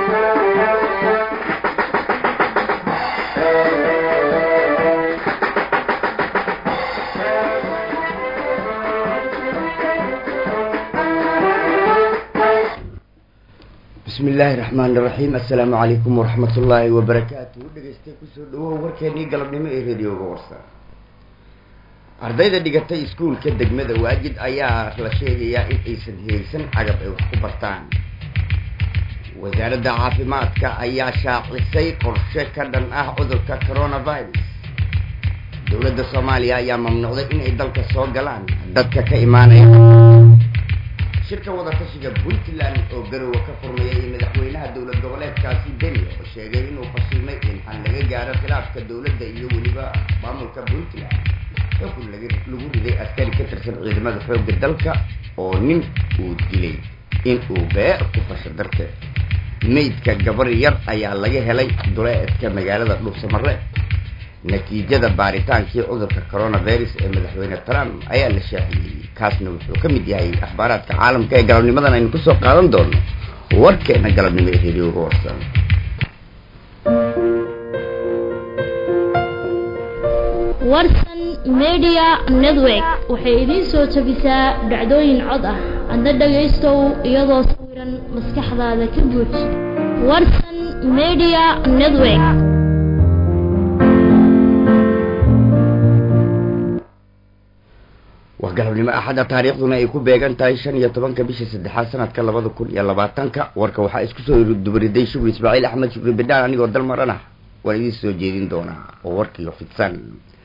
bismi illaahi raxmaani raxiim assalaamu calaykum waraxmat ullaahi wabarakaatu dhegeystay kusoo dhawow warkeenii galabnimo ee radioga warsa ardayda dhigatay iskuulka degmada waajid ayaa la sheegayaa in aysan heegsan cagab ay wax ku bartaan wasaaradda caafimaadka ayaa shaacisay qorshe ka dhan ah cudurka coronavirus dowladda soomaaliya ayaa mamnuucday inay dalka soo galaan dadka ka imaanaya shirka wadatashiga puntland oo garowa ka furmayay madaxweynaha dowlad goboleedkaasi beni oo sheegay inuu fashilmay in xal laga gaaro khilaafka dowladda iyo weliba maamulka puntland xukun lagu riday askari ka tirsan ciidamada xoogga dalka oo nin uu dilay in uu beer ku fasho darteed maydka gabar yar ayaa laga helay duleedka magaalada dhuubsamare natiijada baaritaankii cudurka coronavirus ee madaxweyne trump ayaa la shaaciyey kaasna wuxuu ka mid yahay akhbaaraadka caalamka ee galabnimadan aynu kusoo qaadan doono warkeena galabnimo ee radioga warsan warsan media network waxay idiin soo jabisaa dhacdooyin cod ah adna dhagaystow iyadoo sawiran maskaxdaada ka buuj warsan media network waa galabnimo axadda taariikhduna ay ku beegan tahay shan iyo tobanka bisha saddexaad sanadka labada kun iyo labaatanka warka waxaa isku soo dubariday shukri ismaaciil axmed shukri bedaan anigoo dalmaran ah waan idiin soo jeedin doonaa oo warkiio fidsan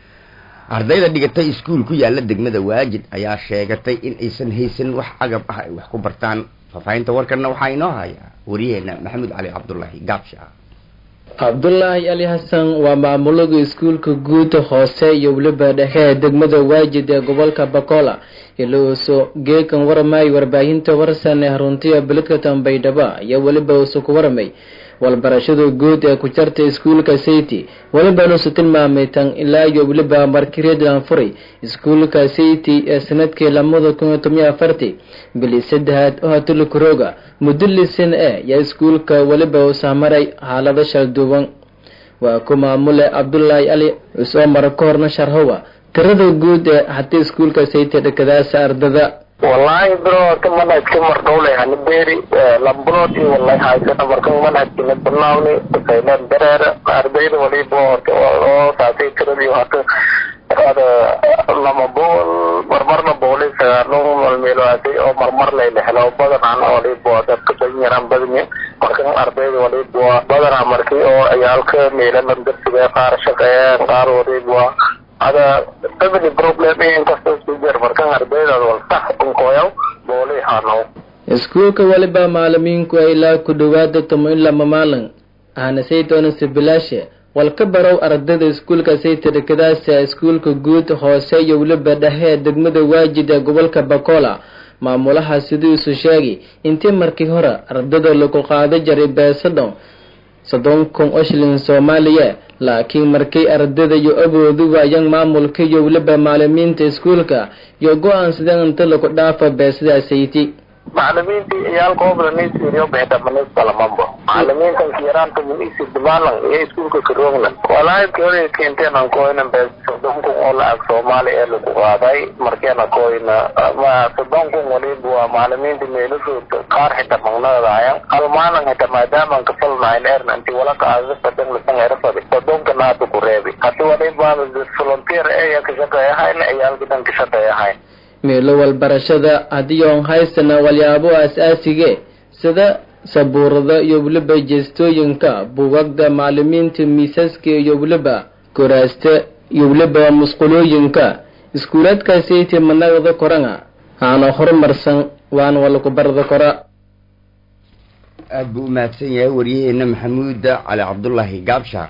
ardayda dhigatay iskuul ku yaala degmada waajid ayaa sheegatay in aysan haysan wax cagab ah ay wax ku bartaan faahfaahinta warkanna waxaa inoo haya wariyaheena maxamuud cali cabdulaahi gaabsha cabdulaahi ali xasan waa maamulaga iskuulka guud hoose iyo weliba dhexe ee degmada waajid ee gobolka bakola ilouso geekan waramay warbaahinta warsan ee haruntiya beledka tambaydhaba ayaa weliba uusu ku waramay walbarashada guud ee ku jarta iskuulka city welibanuusu tilmaamay tan ilaa iyo weliba markireedlan furay iskuulka city ee sanadkii lamada kun iyo toban afarti bili saddexaad oo hatulikuroga muddo lisan e yaa iskuulka weliba uu sahmaray xaalado shalduuban waa ku maamule cabdulaahi ali isoo mara ka horna sharhowa tirada guud ee hatii iskuulka city dhakadaasa ardada wallahi bro horta manhajka mardhowle hani beeri lambulood iyo wallahi haysana marka manhajkina bilawni saylan dareera ardayda waliba horta oo saasay tiradii horta ada lama bool marmarna booli sagaalo malmeeloaasay oo marmar layla helo badanaan waliba dadka badan yaraan badanya marka ardayda waliba badanaa markii oo ciyaalka meelalan darsiga qaar shaqeeyaan qaar waliba ada family problem inkastoo isku jir markan ardaydaad wal sax unkoyaw booli hanow iskuulka weliba maalimiinku ay ilaa ku dhawaada tomo in lama maalin ahna saytoona sibilaashe wal ka barow ardayda iskuulka sayta dhakadaasa iskuulka guud hoose iyo weliba dhexe ee degmada waajid ee gobolka bakola maamulaha sidiisu sheegay intii markii hore ardada lagu qaada jaray beesadhon soddon kun oo shilin soomaaliya laakiin markay ardada iyo awoodu waayaan maamulka iyo weliba maalimiinta iskuulka iyo go-aansadeen inta lagu dhaafa beesada sayti macalimiintii ciyaalkoobda nisiriyo beedamanis kalamanbo macalimiintan kiyaraanta munisi dimalan iyo iskuulka karoogna walaahi kore keenteena koyna bees soddon kun oo lacag soomaali ee lagu qaaday markeena koyna ma soddon kun waliba waa macalimiinta meelashooda qaar xita magnadaayan halmaanan xita maadaaman kafalnahayn erna inti wala qaada fadan lasan erafadi soddonka naada ku reebi hadi waliba volunteer eya kashaqeeyahayn ciyaalkidan kashaqeeyahayn meelo walbarashada haddii oon haysana walyaabo aas-aasige sida sabuurada iyo weliba jeestooyinka buugagda macalimiinta miisaska iyo weliba koraasta iyo weliba musqulooyinka iskuulaadka sayti managada korana aana horumarsan waana walaku barada kora aada buu u mahadsan yahay waryaheena maxamuuda cali cabdulaahi gaabsha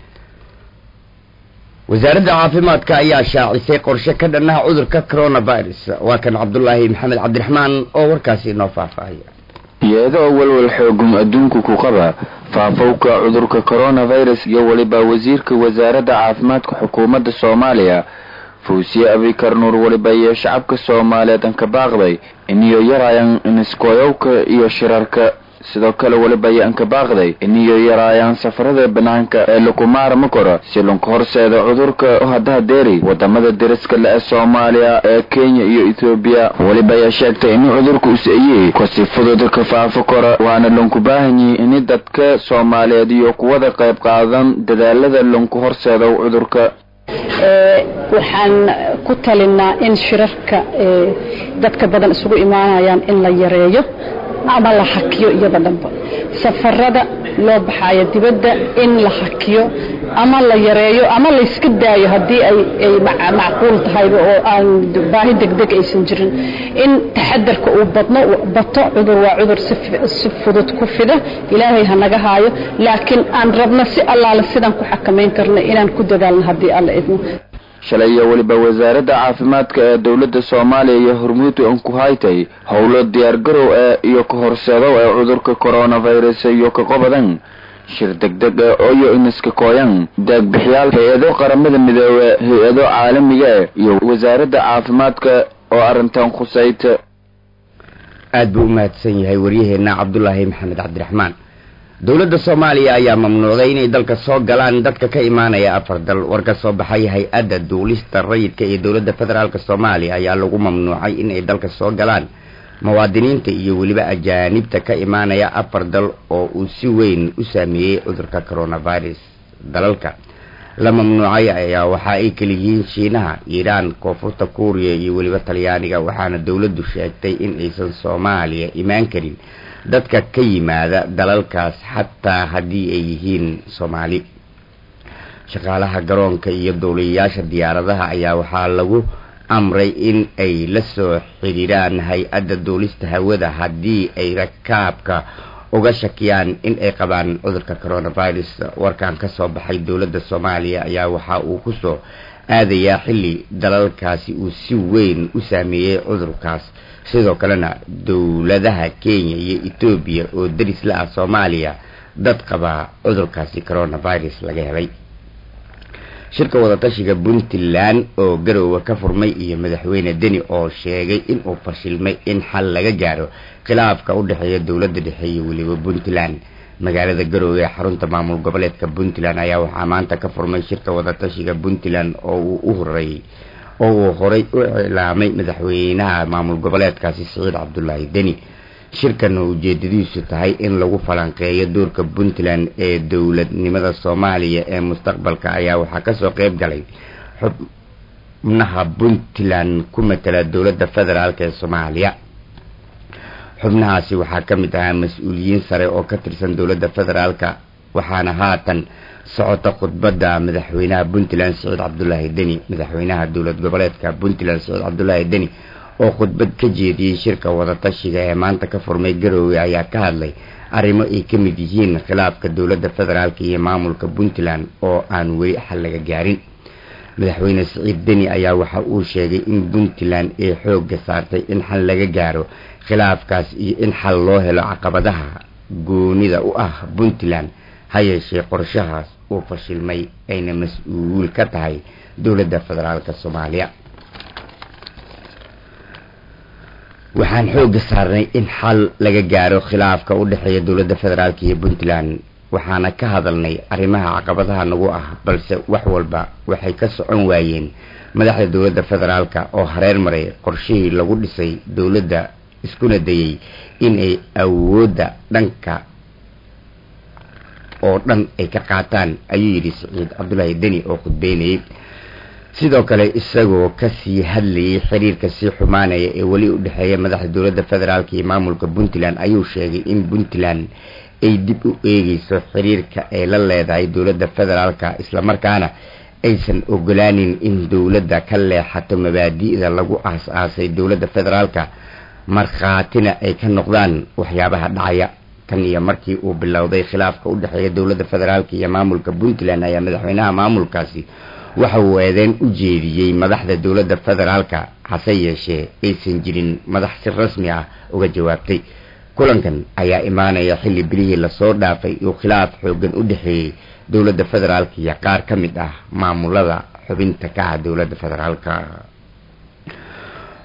wasaaradda caafimaadka ayaa shaacisay qorshe ka dhannaha cudurka coronavirus waa kan cabdulaahi maxamed cabdiraxmaan oo warkaasi inoo faahfaahaya iyadoo walwal xoogum adduunku ku qaba faafowka cudurka coronavirus iyo weliba wasiirka wasaaradda caafimaadka xukuumadda soomaaliya fuusiye abikar nuur weliba iyo shacabka soomaaliyeed an ka baaqday iniyo yaraayan iniskoyowka iyo shirarka sidoo kale weliba ayaan ka baaqday iniyo yaraayaan safarada banaanka ee lakumaarma koro si lunka horseeda cudurka haddaha deeri wadamada deriska le ee soomaaliya ee kenya iyo ethoobiya weliba ayaa sheegtay in cudurku is-ayey kasi fudud ka faafo karo waana lunku baahan yihi ini dadka soomaaliyeed iyo kuwada qayb qaadan dadaalada lunku horseeda cudurka waxaan ku talinaa in shirarka dadka badan isugu imaanayaan in la yareeyo ama la hakiyo iyada dhanba safarada loo baxayo dibadda in la hakiyo ama la yareeyo ama layska daayo haddii ay macquul tahayba oo aan baahi degdeg aysan jirin in taxadarka uu badno bato cudur waa cudur si fudud ku fida ilaahay ha naga haayo laakiin aan rabno si allaale sidaan ku xakamayn karna inaan ku dadaalno haddii alla idmo shalay iyo weliba wasaaradda caafimaadka ee dowladda soomaaliya iyo hormuud an ku haytay howlo diyaargarow ee iyo ka horseedow ee cudurka coronavirus iyo ka qobadan shir degdeg ee oyo iniska kooyan deegbixiyaal hay-ado qaramada midoobe hay-ado caalamiga e iyo wasaaradda caafimaadka oo arrintan khusayta aada buu u mahadsan yahay waryaheena cabdulaahi maxamed cabdiraxmaan dowladda soomaaliya ayaa mamnuucday inay dalka soo galaan dadka ka imaanaya afar dal war ka soo baxay hay-adda duulista rayidka ee dowladda federaalk soomaaliya ayaa lagu mamnuucay inay dalka soo galaan muwaadiniinta iyo weliba ajaanibta ka imaanaya afar dal oo uu si weyn u saameeyey cudurka coronavirus dalalka la mamnuucay ayaa waxa ay kaliyihiin shiinaha iiraan koonfurta kuuriya iyo weliba talyaaniga waxaana dowladdu sheegtay in aysan soomaaliya imaan karin dadka ka yimaada dalalkaas xataa haddii ay yihiin soomaali shaqaalaha garoonka iyo dowliyayaasha diyaaradaha ayaa waxaa lagu amray in ay la soo xidhiiraan hay-adda duulista hawada haddii ay rakaabka uga shakiyaan in ay qabaan cudurka coronavirus warkan ka soo baxay dowladda soomaaliya ayaa waxa uu kusoo aadayaa xilli dalalkaasi uu si weyn u saameeyey cudurkaas sidoo kalena dowladaha kenya iyo etoobiya oo deris la ah soomaaliya dad qabaa cudurkaasi coronavirus laga helay shirka wadatashiga puntland oo garoowe ka furmay iyo madaxweyne deni oo sheegay inuu fashilmay in xal laga gaaro khilaafka u dhexeeya dowladda dhexe iyo weliba puntland magaalada garoowe ee xarunta maamul goboleedka puntland ayaa waxaa maanta ka furmay shirka wadatashiga puntland oo uu u horeeyey oo uu horay u iclaamay madaxweynaha maamul goboleedkaasi siciid cabdulaahi deni shirkan oo ujeedadiisu tahay in lagu falanqeeyo doorka puntland ee dowladnimada soomaaliya ee mustaqbalka ayaa waxaa kasoo qeyb galay xubnaha puntland ku matala dowladda federaalk ee soomaaliya xubnahaasi waxaa ka mid ahaa mas-uuliyiin sare oo ka tirsan dowladda federaalka waxaana haatan socota khudbadda madaxweynaha puntland siciid cabdulaahi deni madaxweynaha dowlad goboleedka puntland siciid cabdulaahi deni oo khudbad ka jeediyey shirka wadatashiga ee maanta ka furmay garoowe ayaa ka hadlay arrimo ay ka mid yihiin khilaafka dowladda federaalk iyo maamulka puntland oo aan weli xal laga gaarin madaxweyne siciid deni ayaa waxa uu sheegay in puntland ay xoogga saartay in xal laga gaaro khilaafkaas iyo in xal loo helo caqabadaha goonida u ah puntland ha yeeshee qorshahaas uu fashilmay ayna mas-uul ka tahay dowladda federaalk soomaaliya waxaan xoogga saarnay in xal laga gaaro khilaafka u dhexeeya dowladda federaalk iyo puntland waxaana ka hadalnay arrimaha caqabadaha nagu ah balse wax walba waxay ka socon waayeen madaxda dowladda federaalka oo hareer maray qorshihii lagu dhisay dowladda iskuna dayey inay awoodda dhanka oo dhan ay ka qaataan ayuu yidhi siciid cabdulaahi deni oo khudbeynayay sidoo kale isagoo kasii hadlayay xiriirka sii xumaanaya ee weli u dhexeeya madaxda dowladda federaalk iyo maamulka puntland ayuu sheegay in puntland ay dib u eegeyso xiriirka ay la leedahay dowladda federaalka islamarkaana aysan ogolaanin in dowladda ka leexato mabaadi'da lagu aas-aasay dowladda federaalka markhaatina ay ka noqdaan waxyaabaha dhacaya tan iyo markii uu bilowday khilaafka u dhexeeya dowladda federaalk iyo maamulka puntland ayaa madaxweynaha maamulkaasi waxa uu eedeyn u jeediyey madaxda dowladda federaalka hase yeeshee aysan jirin madax si rasmi ah uga jawaabtay kulankan ayaa imaanaya xilli bilihii lasoo dhaafay uu khilaaf xoogan u dhexeeyey dowladda federaalka iyo qaar ka mid ah maamulada xubinta ka ah dowladda federaalka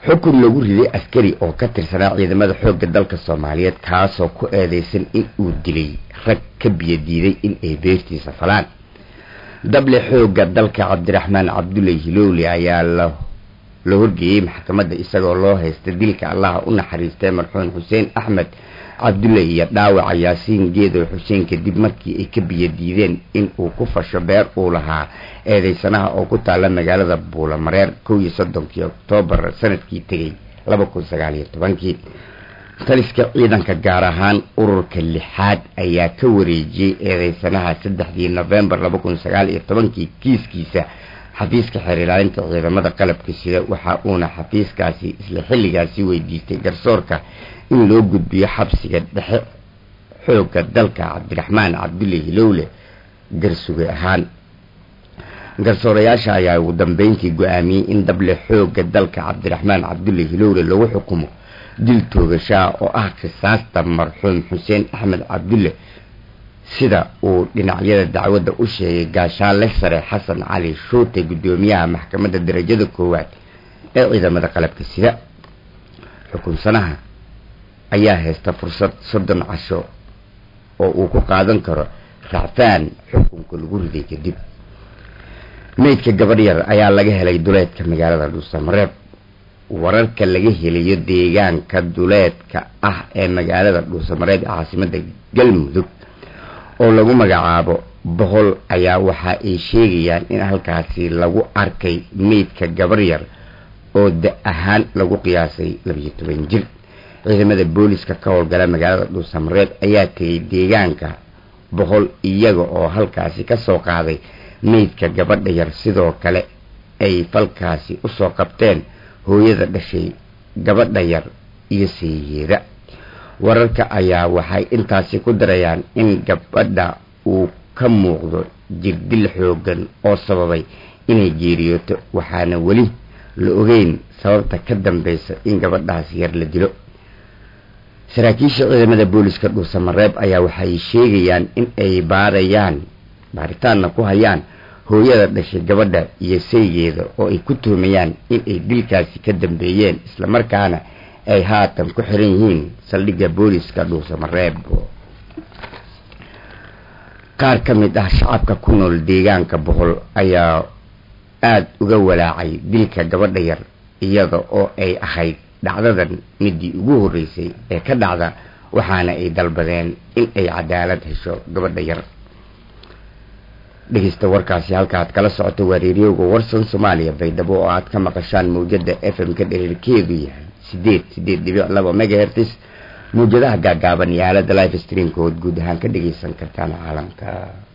xukun lagu riday askari oo ka tirsanaa ciidamada xoogga dalka soomaaliyeed kaasoo ku eedeysan in uu dilay rag ka biyadiiday in ay beertiisa falaan dable xoogga dalka cabdiraxmaan cabdulle hilowle ayaa la la horgeeyey maxkamadda isagoo loo haysta dilka allaha u naxariistay marxuum xuseen axmed cabdulle iyo dhaawaca yaasiin geedow xuseen kadib markii ay ka biyadiideen in uu ku fasho beer uu lahaa eedeysanaha oo ku taala magaalada buulamareer kow iyo soddonkii oktoobar sanadkii tegay laba kun sagaal iyo tobankii taliska ciidanka gaar ahaan ururka lixaad ayaa ka wareejiyey eedeysanaha saddexdii nofembar laba kun sagaal iyo tobankii kiiskiisa xafiiska xeer ilaalinta ciidamada qalabka sida waxa uuna xafiiskaasi isla xilligaasi weydiistay garsoorka in loo gudbiyo xabsiga dhexe xoogga dalka cabdiraxmaan cabdulle hilowle garsuge ahaan garsoorayaasha ayaa ugu dambeyntii go-aamiyey in dable xoogga dalka cabdiraxmaan cabdulle hilowle lagu xukumo dil toogashaa oo ah qisaasta marxuum xuseen axmed cabdulle sida uu dhinacyada dacwadda u sheegay gaashaanle sare xasan cali shuute guddoomiyaha maxkamadda darajada koowaad ee ciidamada qalabka sida xukunsanaha ayaa haysta fursad soddon casho oo uu ku qaadan karo racfaan xukunka lagu riday kadib meydka gabadh yar ayaa laga helay duleedka magaalada dhuusamareeb wararka laga helayo deegaanka duleedka ah ee magaalada dhuusamareeb ee caasimada galmudug oo lagu magacaabo boqol ayaa waxa ay sheegayaan in halkaasi lagu arkay meydka gabar yar oo da ahaan lagu qiyaasay labiyo toban jir ciidamada booliska ka howlgala magaalada dhuusamareeb ayaa tegay deegaanka boqol iyaga oo halkaasi kasoo qaaday meydka gabadha yar sidoo kale ay falkaasi usoo qabteen hooyada dhashay gabadha yar iyo seeyeeda wararka ayaa waxay intaasi ku darayaan in gabadha uu ka muuqdo jirdil xoogan oo sababay inay geeriyooto waxaana weli la ogeyn sababta ka dambeysa in gabadhaas yar la dilo saraakiisha ciidamada booliska dhuusamareeb ayaa waxay sheegayaan in ay baarayaan baaritaanna ku hayaan hooyada dhashay gabadha iyo saygeeda oo ay ku tuhmayaan in ay dilkaasi ka dambeeyeen islamarkaana ay haatan ku xiran yihiin saldhigga booliska dhuusamareeb qaar ka mid ah shacabka ku nool deegaanka boqol ayaa aada uga walaacay dilka gabadha yar iyada oo ay ahayd dhacdadan midii ugu horreysay ee ka dhacda waxaana ay dalbadeen in ay cadaalad hesho gabadha yar dhegeysta warkaasi halkaaad kala socoto waa reeriyowga warsan soomaaliya baydhabo oo aad ka maqashaan mawjada f m ka dhereerkeedu yahay sideed sideed dhibic laba megahertis mawjadaha gaagaaban iyo aalada life streamkood guud ahaan ka dhegeysan kartaan caalamka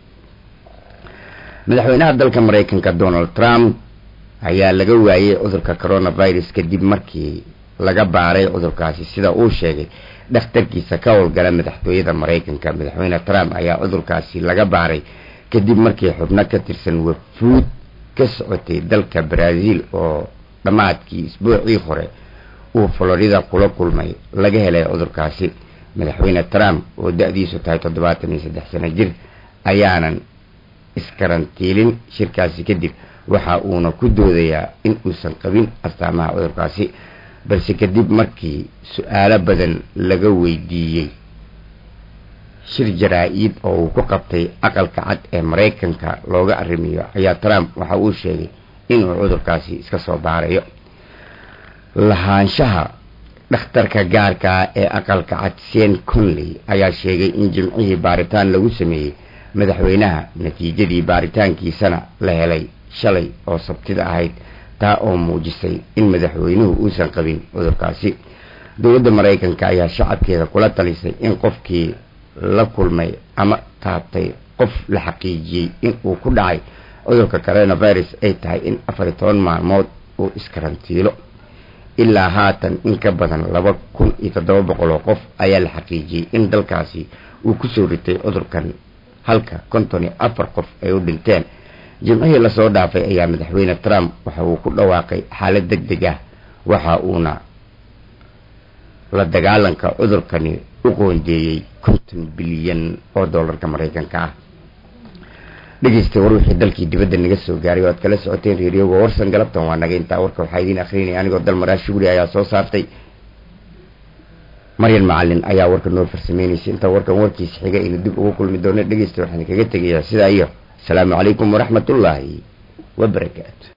madaxweynaha dalka maraykanka donald trump ayaa laga waayey cudurka coronavirus kadib markii laga baaray cudurkaasi sida uu sheegay dhakhtarkiisa ka howlgala madaxtooyada maraykanka madaxweyne trump ayaa cudurkaasi laga baaray kadib markii xubno ka tirsan wafuud ka socotay dalka brazil oo dhammaadkii isbuucii hore uu florida kula kulmay laga helay cudurkaasi madaxweyne trump oo da-diisu tahay toddobaatan iyo saddex sano jir ayaanan iskarantiilin shirkaasi kadib waxa uuna ku doodayaa in uusan qabin astaamaha cudurkaasi balse kadib markii su-aalo badan laga weydiiyey shir jaraa-id oo uu ku qabtay aqalka cad ee maraykanka looga arrimiyo ayaa trump waxa uu sheegay inuu cudurkaasi iska soo baarayo lahaanshaha dhakhtarka gaarkaa ee aqalka cad sen conley ayaa sheegay in jimcihii baaritaan lagu sameeyey madaxweynaha natiijadii baaritaankiisana la helay shalay oo sabtida ahayd taa oo muujisay in madaxweynuhu uusan qabin cudurkaasi dowladda maraykanka ayaa shacabkeeda kula talisay in qofkii la kulmay ama taabtay qof la xaqiijiyey in uu ku dhacay cudurka coronavirus ay tahay in afar iyo toban maalmood uu iskarantiilo ilaa haatan in ka badan laba kun iyo toddoba boqol oo qof ayaa la xaqiijiyey in dalkaasi uu kusoo ritay cudurkan halka konton iyo afar qof ay u dhinteen jimcihii lasoo dhaafay ayaa madaxweyne trump waxa uu ku dhawaaqay xaalad deg deg ah waxa uuna la dagaalanka cudurkani u qoondeeyey konton bilyan oo dollarka maraykanka ah dhegeystay war wixii dalkii dibadda naga soo gaaray oo aad kala socoteen reeriyowga warsan galabtan waa naga intaa warka waxaa idiin akrinaya anigoo dalmaraa shuguri ayaa soo saartay maryan macalin ayaa warka noo farsameynaysa intaa warkan warkiisa xiga inu dib ugu kulmi doono dhegeysta waxaan kaga tegayaa sidaa iyo asalaamu calaykum waraxmatullaahi wabarakaatu